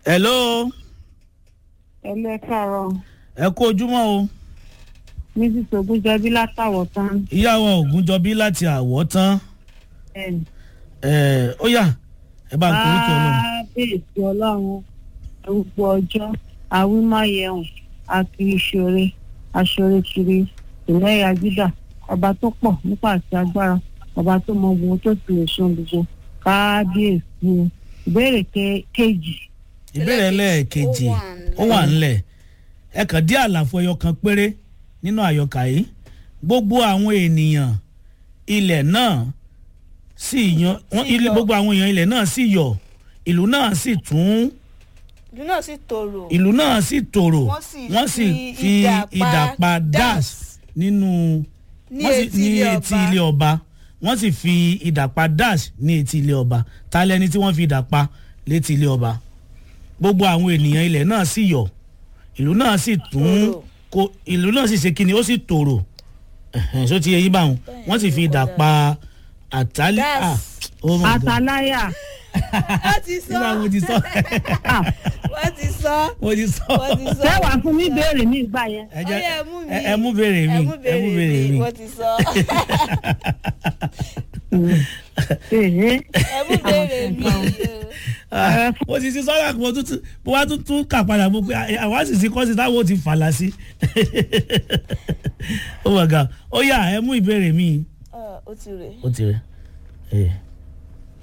hello ẹlẹ́ káàárọ̀ ẹ kú ojúmọ́ o mrs ogunjọbí látàwọ̀ tán ìyàwó ògúnjọbí láti àwọ̀ tán ẹnì ẹ ó yá ẹ bá ń kórè kí ọlọ́run. kábíyèsí ọlọ́run arúgbó ọjọ́ àwímáyẹ̀hùn akiriṣore aṣorekiri ìlẹ́yà júdà ọba tó pọ̀ nípa àti agbára ọba tó mọ ohun tó sì lè ṣan gbogbo kábíyèsí ìbéèrè ke- kejì ìbéèrè lẹ́ẹ̀kejì ó wà ńlẹ̀ ẹ kàn dí àlàfo ẹyọ kan péré nínú àyọkà yìí gbogbo àwọn ènìyàn ilẹ̀ náà sì yan wọ́n- ilé- gbogbo àwọn èèyàn ilẹ̀ náà sì yọ̀ ìlú náà sì tún ìlú náà sì tòrò ìlú náà sì tòrò Wọ́n sì wọ́n sì fi fi idà pa ìdàpá dash dash nínú ní wọ́n sì- etí ní ilé etí ọba. ilé ọba wọ́n sì fi ìdàpá dash ní etí ilé ọba ta lẹni tí wọ́n fi ìdàpá létí ilé ọba gbogbo àwọn ènìyàn ilẹ̀ náà sì yọ̀ ìlú náà sì tún Tòrò. kó ìlú náà sì ṣe kíni ó sì tòrò ẹ̀hẹ̀n, ṣó ti yẹ yín báwọn wọ́n sì fi ìdàpá àtàlẹ́ Das. ah oh my God àtàláyà wọ́n ti sọ nígbà mo ti sọ wọ́n ti sọ mo ti sọ wọ́n ti sọ. sẹ́wàá fún mi béèrè mi ìgbà yẹn ẹ jẹ́ Ó yá, ẹ mú mi. ẹ- ẹ mú béèrè mi ẹ mú ẹ mú béèrè mi. wọ́n ti sọ Èhé. ẹ mú béèrè mi Ah, mo ti ti sọ́dà kí mo tún tún mo wá tún tún kà padà mo pé ah, àwa sì ti kọ́ sí táwọn ò ti fàlà sí. ó wà ga ó yà ẹ mú ìbéèrè mi Ọ, ó ti rè ó ti rẹ.